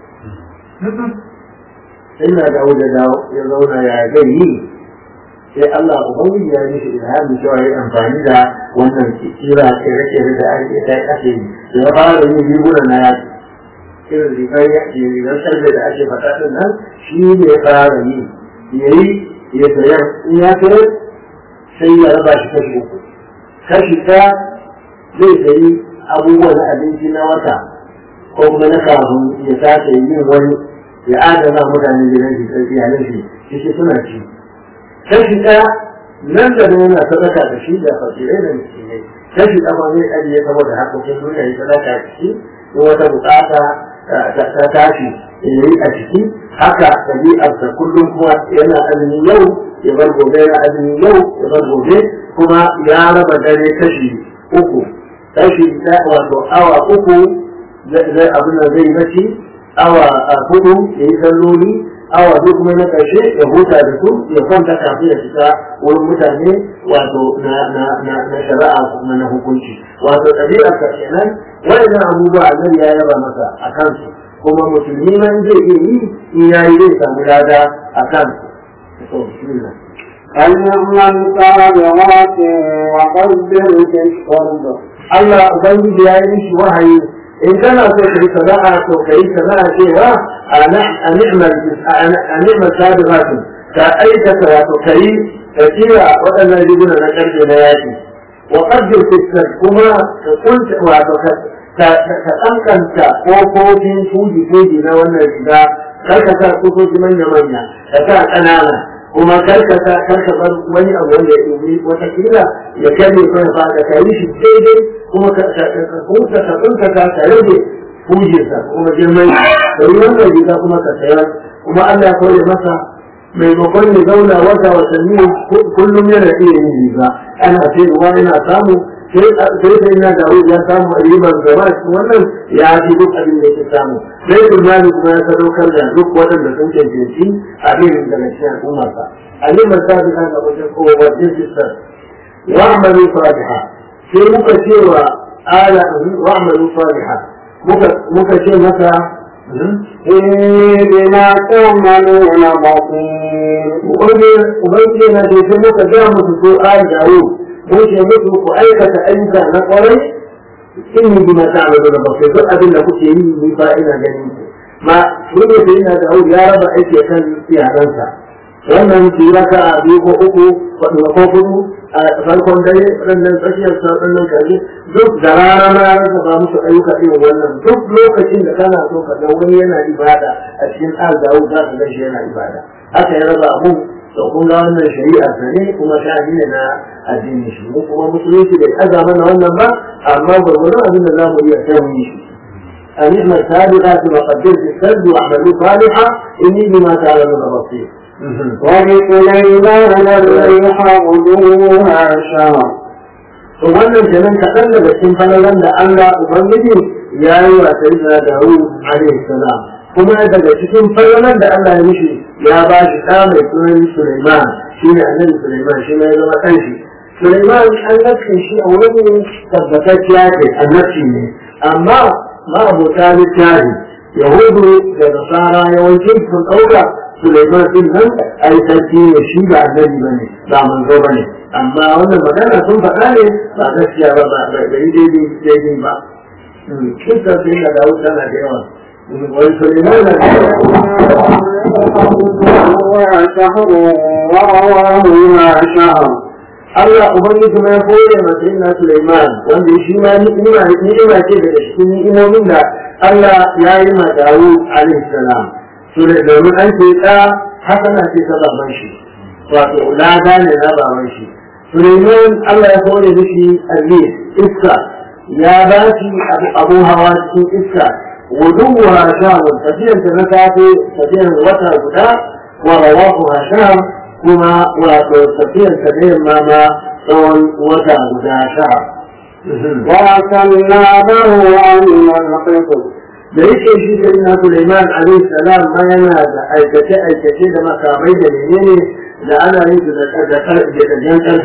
sai na dawo da dawo ya zauna ya gani sai Allah ubangiji ya yi shi ilhami cewa ya amfani da wannan kira kere-kere da ake ta ake yi da ya fara yin riguna na yaki irin rigar yaki rigar sarbe da ake fata din nan shi ne ya fara yi ya yi ya sayar in ya sayar sai ya raba shi kashi uku kashi ta zai sayi abubuwa na abinci na wata ko kuma na kafin ya sake yin wani ya adana mutane gidan shi sai iyalan shi shi suna ci kashi ɗaya nan da nan yana sadaka da shi da fasirai da miskinai kashi ɗaya zai ajiye saboda harkokin duniya ya sadaka da shi in wata bukata ta tashi ya yi a ciki haka ɗabi'arsa kullum kuma yana azumi yau ya bar gobe yana azumi yau ya bar gobe kuma ya raba dare kashi uku kashi ɗaya wato awa uku zai abin da zai bacci awa hudu ya yi salloli awa duk kuma na ƙarshe ya huta da su ya kwanta kafin ya fita wurin mutane wato na na na na shari'a kuma na hukunci wato ɗabi'ar ka kenan waɗannan abubuwa annabi ya yaba masa a kansu kuma musulmi man zai iya yi in ya yi zai samu lada a kansu. فليعمل سابغات وقدر في الشرب Allah Ubangiji ya yi mishi wahayi in kana so ka yi sana'a to ka yi sana'a cewa a ni'mar sabiqatun ka aikata wato ka yi ka kira waɗannan riguna na ƙarfe na yaƙi wa qaddir fitar kuma ka kunta wato ka ka tsankanta ƙofofin fuji-fuji na wannan riga kar ka sa ƙofofi manya-manya ka sa ƙanana kuma kar ka sa kar ka bar wani abu wanda ya ɗubi watakila ya kare kan fa da ka yi shi daidai kuma ka kunta ka kunta ka ka rage fujinsa kuma girman da yi wannan riga kuma ka sayar kuma Allah ya kore masa maimakon ya zauna wata watanni kullum yana iya yin riga ana sayarwa yana samu sai sai na da ya samu ribar gaba wannan ya fi duk abin da yake samu sai imani kuma ya sadaukar da duk waɗanda sun cancanci abin da na cikin al'ummarsa alimar sabi kan ga wajen kowa wajen sistar wa amalu fatiha sai muka ce wa ala wa amalu fatiha muka ce masa إني بما تعملون بصير ubangiji na ce sai muka ga musu ko al dawo mun ce musu ku aikata ayyuka na kwarai inni bima ta'malu da basir duk abin da kuke yi ni fa ina ganin ku ma mun ne sai ina da ya raba aiki kan iyalansa wannan ki raka a biyu ko uku ko ko hudu a farkon dare wannan tsakiyar sa wannan kaje duk da rana na rasa ba musu ayyuka irin wannan duk lokacin da kana so ka ga wani yana ibada a cikin al-dawu za ka ga shi yana ibada haka ya raba abu to kun ga wannan shari'a ta ne kuma sha'ani ne na addini shi mu kuma musulunci bai aza mana wannan ba amma gwargwadon abin da za mu iya sai mu yi shi أن اعمل سابقات وقدر في السد واعملوا صالحا إني بما تعلمون بصير. ولسليمان الريح غدوها شهر to wannan kenan kaɗan daga cikin falalan da Allah Ubangiji ya yi wa Sayyidina Dawud alaihi salam kuma daga cikin falalan da Allah ya mishi ya ba shi ɗa mai sunan Sulaiman shi ne annabi Sulaiman shi ne ya zama ɗan shi Sulaiman an nafsin shi a wurin tabbatacciya ce annabci ne amma ma abota littafi Yahudu da Nasara yawancin sun ɗauka Sulaiman din nan ai sarki ne shi ba annabi ba ne ba manzo ba ne amma wannan magana sun faɗa ne ba gaskiya ba ba ba yi daidai daidai ba kisa sai na dawo tana da yawa wani Sulaiman na شهر ورواه شهر Allah Ubangiji ma ya kore masa ina Sulaiman wanda shi ma ni'ima ni'ima ce daga cikin ni'imomin da Allah ya yi ma Dawud alaihi salam domin an ce ɗa hasana ce ta baban shi wato lada ne na baban shi Suleiman Allah ya kore mishi alli iska ya ba shi abu hawa cikin iska wuduwa shahun tafiyar ta na safe tafiyar wata guda wa rawahu shahun kuma wato tafiyar ta da yamma ma tsawon wata guda shahar وأكلنا له عن القسط da yake shi da ina Suleiman alaihi salam ma yana da aikace aikace da makamai da menene da ana yin da da da jan karfe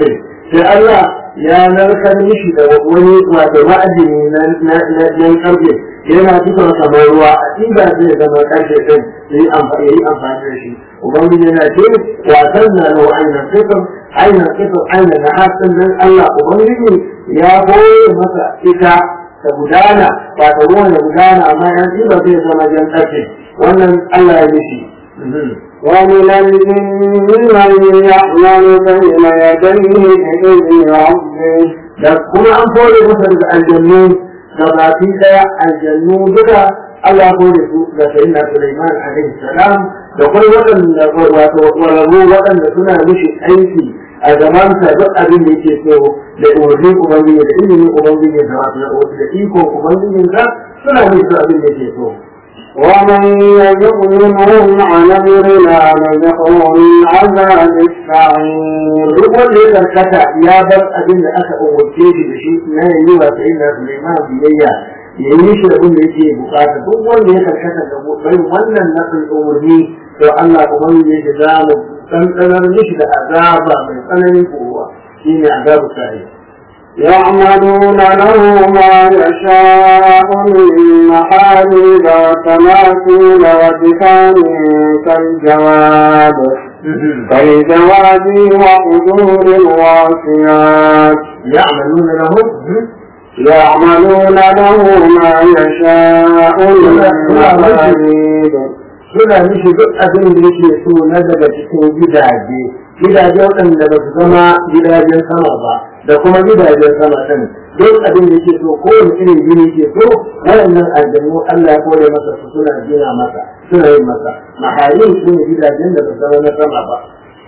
sai Allah ya narkar mishi da wani wato ma'adini na na karfe yana cikin kamar ruwa a inda zai zama karfe din ya yi amfani da shi ubangiji yana ce wasan na lahu ainihin kifin ainihin kifin ainihin na hasin nan Allah ubangiji ya koye masa ita ta gudana ba ta ruwan da gudana amma yan ba zai zama jan karfe wannan Allah ya mishi ومن الجن من يعمل بين يديه بإذن ربه da kuma an kore masa daga aljannu da baki daya aljannu duka Allah kore su da sayyidina Sulaiman alaihi salam da kuma waɗanda wato ƙwararru waɗanda suna mishi aiki a zaman sa duk abin da yake so da umarnin ubangiji da ilimin ubangiji da wato da iko ubangiji sa suna mishi abin da yake so ومن يزغ منهم عن أمرنا نزغه من عذاب السعير duk wanda ya karkata ya bar abin da aka umarce shi da shi na yi wa sai na Sulaiman biyayya ya yi shi abin da yake bukata duk wanda ya karkata da bai wannan nasin umarni to Allah ubangiji yake za mu tsantsanar mishi da azaba mai tsananin kowa shine azabu sa'i يعملون له ما يشاء من محاريب وتماثيل وجفان كالجواب كالجواب وقدور الواسيات يعملون لهم يعملون له ما يشاء من محاريب suna mishi duk abin da yake so na daga cikin gidaje gidaje waɗanda ba su zama gidajen sama ba da kuma gidajen sama ɗin duk abin da yake so kowane irin gini ke so waɗannan aljannu Allah ya kore masa su suna gina masa suna yin masa mahalin su ne gidajen da ba su zama na sama ba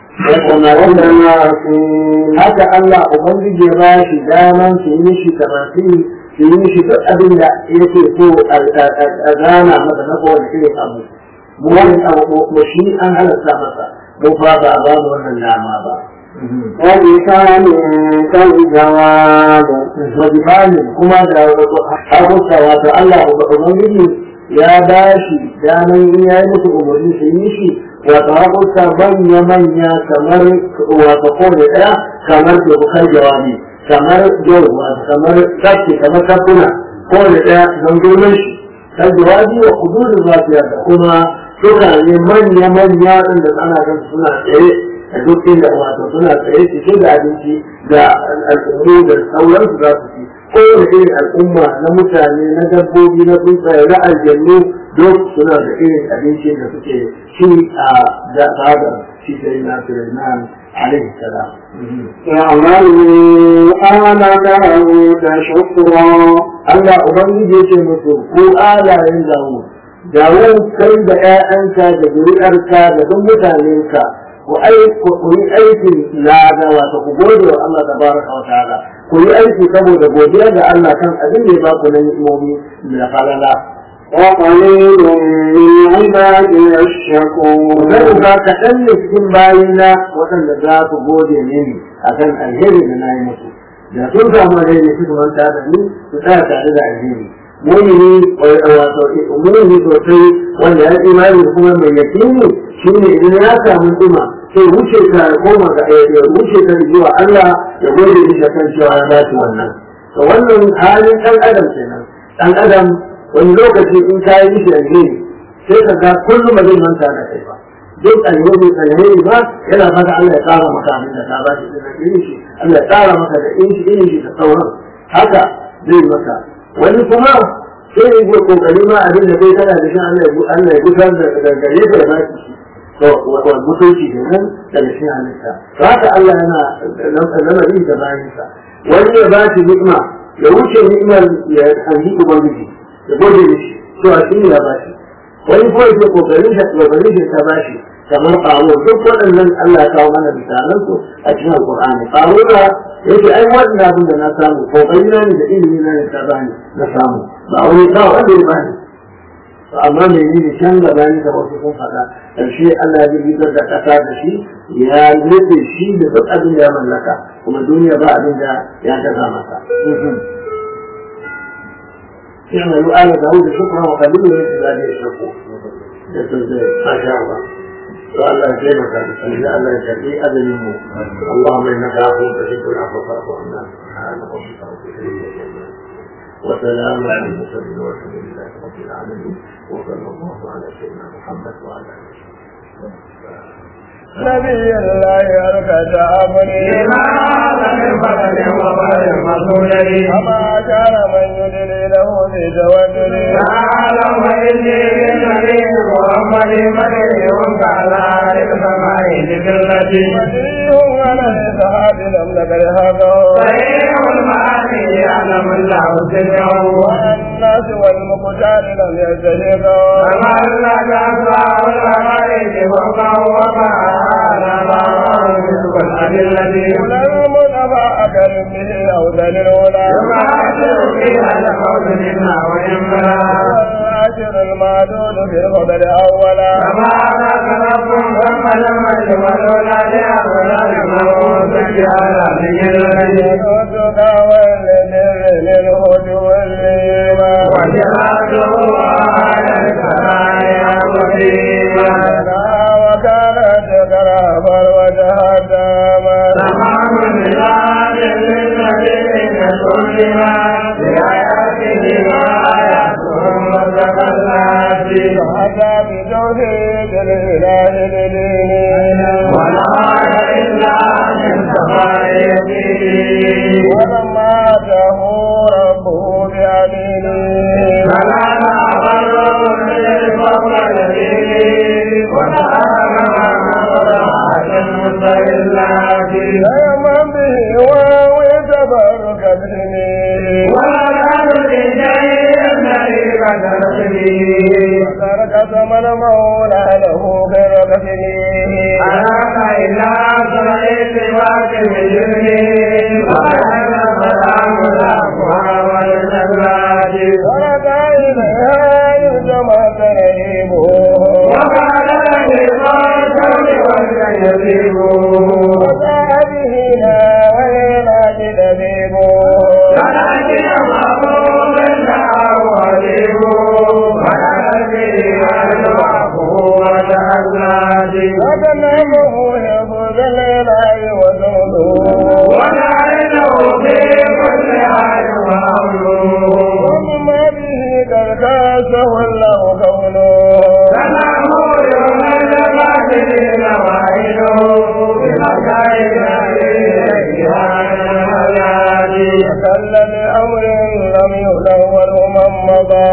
haka Allah ubangiji ya ba shi daman su yi mishi tamasi su yi mishi duk abin da yake so a gana masa na kowane irin abu mu wani abu mu shi an halatta masa mu ba ba a ba mu wannan dama ba وبكان كالجواب wajibanin kuma da hakuta wato Allah ubangiji ya ba shi daman in ya yi musu umarni su yi shi wato hakuta manya manya kamar wato kowane ɗaya kamar ke bukar jawabi kamar jau wato kamar kaske kamar kafuna kowane ɗaya don girman shi kan jawabi wa kudurin zafiya da kuma suka ne manya manya inda ana kan suna tsaye a duk inda wato suna tsaye cike da abinci da al'ummu da sauransu za su ci kowane irin al'umma na mutane na dabbobi na tsuntsaye na aljannu duk suna da irin abinci da suke ci a da fadar shi sai na Sulaiman alaihi salam اعملوا آل داود شكرا Allah Ubangiji ya ce musu ko alayen zawo dawo kai da ‘ya'yanka da zuri'arka da duk mutanenka ku yi aikin lada wato ku gode wa Allah da baraka wa ta'ala ku yi aiki saboda godiya ga Allah kan abin da ya ba ku na ni'imomi da falala وقليل من عبادي الشكور zan ba kaɗan ne cikin bayina waɗanda za ku gode mini a kan alheri da na yi musu da sun samu alheri su manta da ni su tsaya tare da alheri mumini wato mumini sosai wanda ya imani da kuma mai yakini shi ne idan ya samu tsima sai wuce ka ya koma ga ya wuce ka zuwa Allah ya gode mishi kan cewa ya dace wannan to wannan halin ɗan adam kenan ɗan adam wani lokaci in ka yi mishi alheri sai ka ga kullum ba zai manta da kai ba duk alheri alheri ba yana fata Allah ya tsara maka abin da ka ba shi da irin shi Allah ya tsara maka da irin shi irin shi da sauran haka zai maka wani kuma sai ya yi kokari ma abin da kai kana da shi Allah ya Allah ya gusar da gare ka ya ba shi to wato mutunci kenan daga shi halitta to haka Allah yana lamari da bayansa wani ya ba shi ni'ima ya wuce ni'imar ya hanji ubangiji ya gode mishi to a shi ya ba shi wani ko yake kokarin shi kokarin shi ta ba shi kamar ƙaro duk waɗannan Allah ya kawo mana misalan su a cikin Alƙur'ani ƙaro da yake ai wannan abin da na samu kokari na ne da ilimi na ne ta bani na samu ba wani kawo wanda ya bani amma mai yi da can gaba ne da wasu sun faɗa ƙarshe Allah ya rigar da ƙasa da shi ya nufe shi da duk abin da ya mallaka kuma duniya ba abin da ya gaza masa اعملوا آل داود شكرا وقليل من عباده الشكور ما شاء الله الله يجيبك الله الله يجزي أذنه اللهم إنك عفو تحب العفو فاعف عنا سبحان ربك رب العزة عما وسلام على المرسلين والحمد لله رب العالمين وصلى الله على سيدنا محمد وعلى آله نبي الله يركز أمري أما كان من يدري له بتوكل وليه على الإسحاب لم نكر هذا والناس والمقتال لم يستهدوا ولم نبع أكرم به أو ذل الأولى والعاشر المعدود في الخبر أولا يدودك والذر للهد والليما وكانت كرافا وجهداما حتى بتوحيد الإله لدينه ولما أتاه ربه بأمينه فيمن به ويتبرك باسمه ترك ثمن مولى له غير كسبه ترك إليها يرجم ترهيبه وسعده لا ويناد لبيبه وتنعمه يفوز الإله وزهده ومما به قد كاسه الله كونه وكل لأمر لم يدور من مضى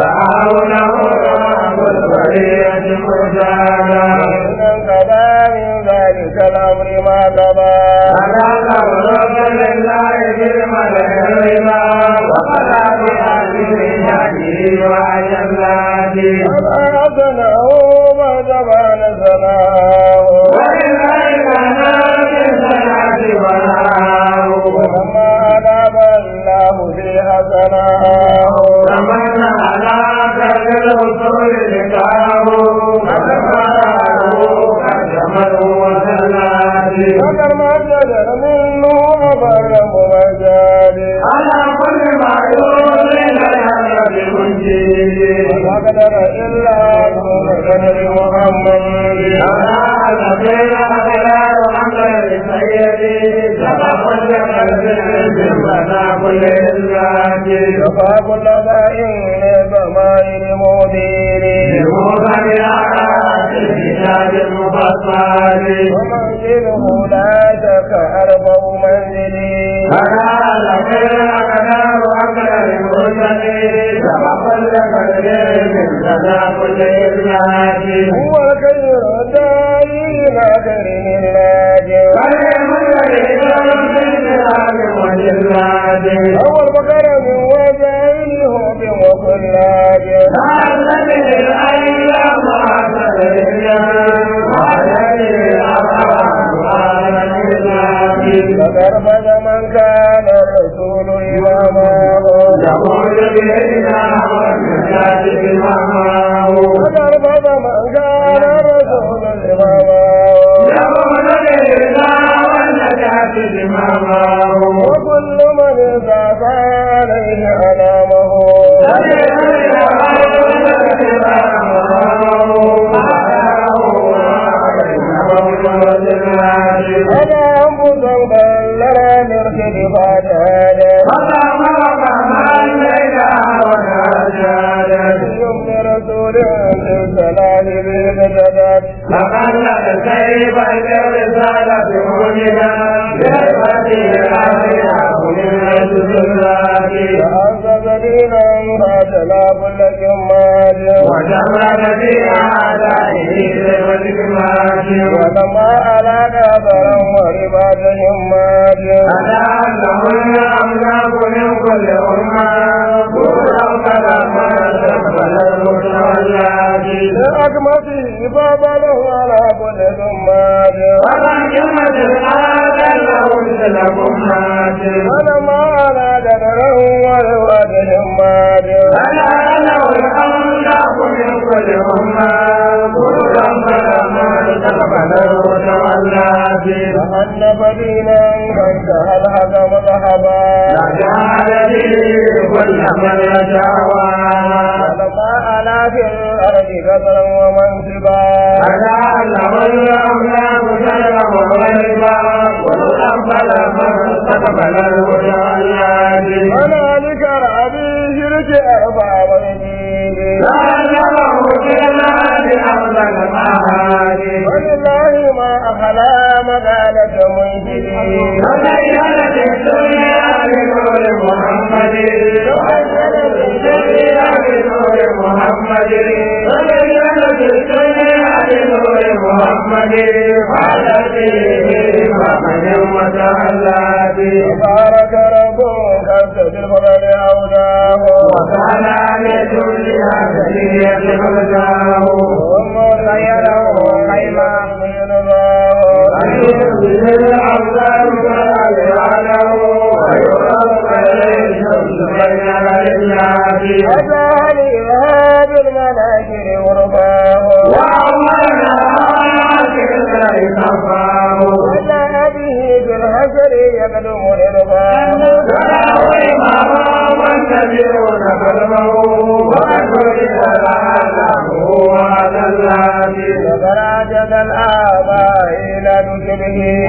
إن انقضى من ذلك الأمر ما قضى وما أبناه ما زمان سناه وما أناب الله في حسناه وكر ما جدر منه أبر مجاد وقدر إلا قدر محمد وفى كل ضائع ضمائر مدير ومنزله لا شك أربع منزلي هو الخير الداعي إلى كريم اللاجئ هو البقر من وجهه بوكلاج فكرفد من كان الرسول إمامه فكرفد من كان الرسول إمامه وكل من زاد عليه أنامه زالت مؤمنا بهبته الآخرة من الزلات فأنت سبيلا فاتنا كل جماد وجمعت في أعدائه والإكمال ولما على كافرا ورباط هماد ألا أنهن أملاك من كل أمة كلا فلما تقبل المتولات لأكمته فبله على كل جماد ومن جمد الآن له مثل أمهات ولما على كافرا ورباط هماد ألا له الأملاك من كل أمة كلا فلما تقبل المتولات فحنف دينا فانتهى الحكم ذهبا فجعل به كل من يشاوى ولما على في الأرض كثرا ومنصبا فجعله الأملاك سلما وغيبا والأقبل من استقبل المتولات هنالك رأبي شرك أربع ويدين فعلمه بالمال أرض المعادي ولله ما أخلا مقالة منشدين وزينت الدنيا بنور محمد وزينت الدنيا بنور محمد وزينت الدنيا بنور محمد وعلى به محمد وتعالى تبارك ربك أنت الفضل عوداه وكان عن الدنيا سيئة خلقه ومغيره خيما أجعل إرهاب المناكر ورفاه وجاء به بالحسر يقدم رضاه فراجد الآباء إلى نسبه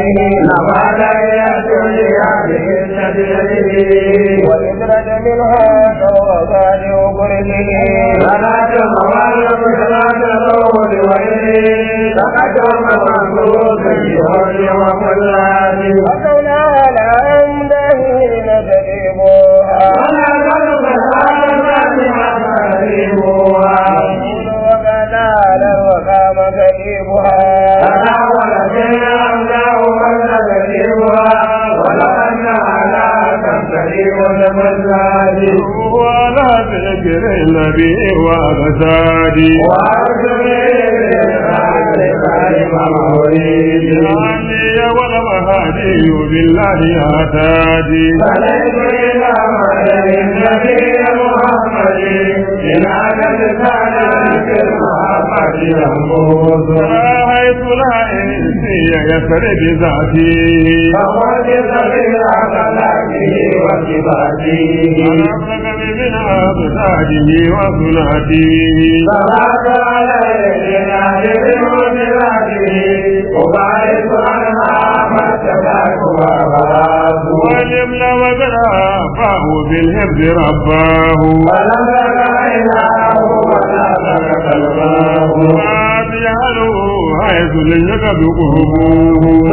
وإدرج منها كوغان وقرنه وكونها على أمده نجربها وكذا وقام كريمها ولا تذكر النبي وغزادي عني والمهادي بالله هتادي حيث لا إنسي يسر بذاته ونفسك من أبداده وصلاته واليمن وذرافه بالحفظ رباه ما تجعله حيث لك بقربه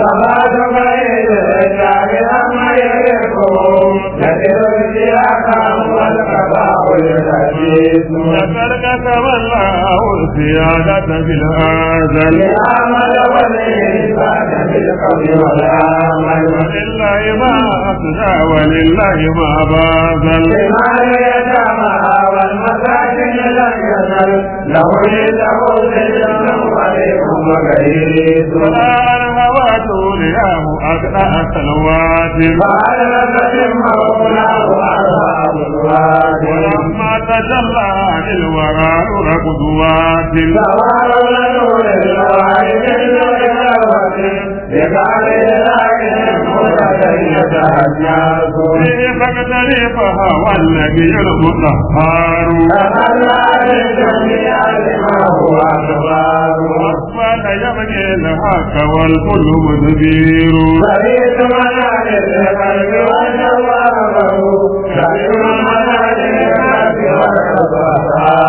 لقد كتب الله السيادة في الآزل ولله ما أسدى ولله ما باذل ولا الهوات رياه أقنع سنوات ولما تجلى للورى نور قدوات به فاقترفها والنبي المطهر أصبح يبني الحق والكل مدبير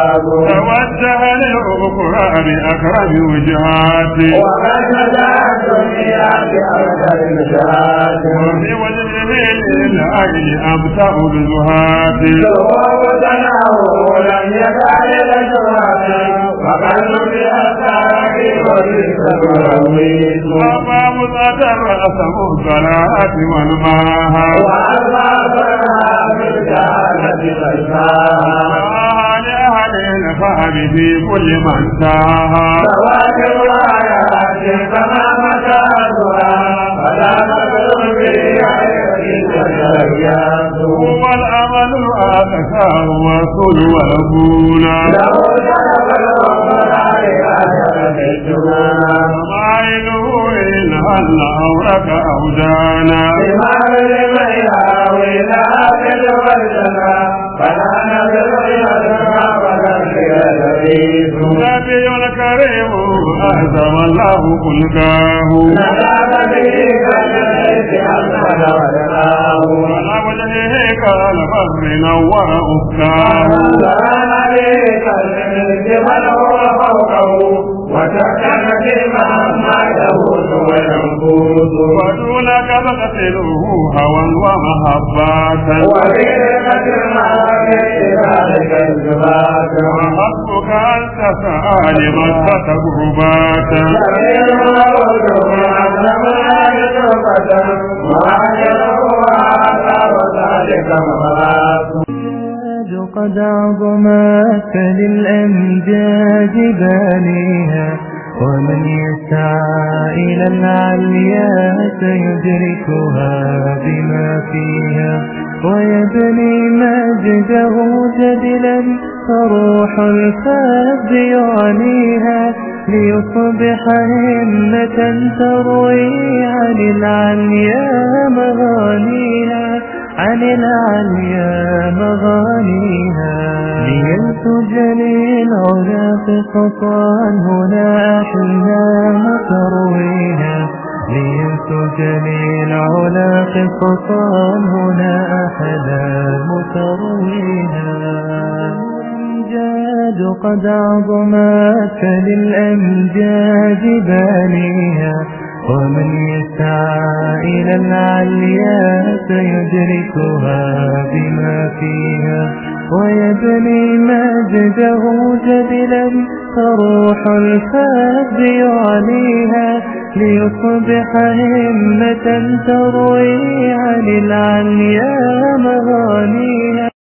توجه للأخرى بأقرب وجهات الدنيا بأكثر الجهات وفي وجهه للعين أبتأ الزهاد ووضناه لم يزال لجوات وقلب بأساك وليس الرويس وباب قدر أسم الصلاة والماها وأربابها بالجهالة غيباها لأهل الفهم في كل من ساها فواكب آيات فما مكانها فلا نقل في عينك هو الأمل الأقسى والرسول والأبونا له شرف الأمراء ومعينه إن هل أورك أودانا إمام لمن يهوي لا أكل والجنة فلا نزل يدنا ولا يدريس نبي كريم أعظم الله خلقاه نزل به كالحيث أسفل ولقاه على وجهه كالبر نور أفكاه سلام عليك الملك من هو فوقه وسكن فيما ما يهوس وينفوس ودونك تقتله هوى ومحبة وبركة المعافي ذلك الجبات وحسبك أن تسأل مكة قرباتا سبيل موت معظم عجبة وعجبه آثار ذلك مغاث قد عظمت للأمجاد بانيها ومن يسعى إلى العليا سيدركها بما فيها ويبني مجده جدلا فروح الفذ يعنيها ليصبح همة تروي عن العليا مغانيها عن العليا مغانيها لينتج للعلا قصصا هنا أحلام ترويها لينتج للعلا قصصا هنا أحلام ترويها الأمجاد قد عظمت للأمجاد بانيها ومن يسعى إلى العليا سيدركها بما فيها ويبني مجده جدلا فروح الفذ يعنيها ليصبح همة تروي عن العليا مغانيها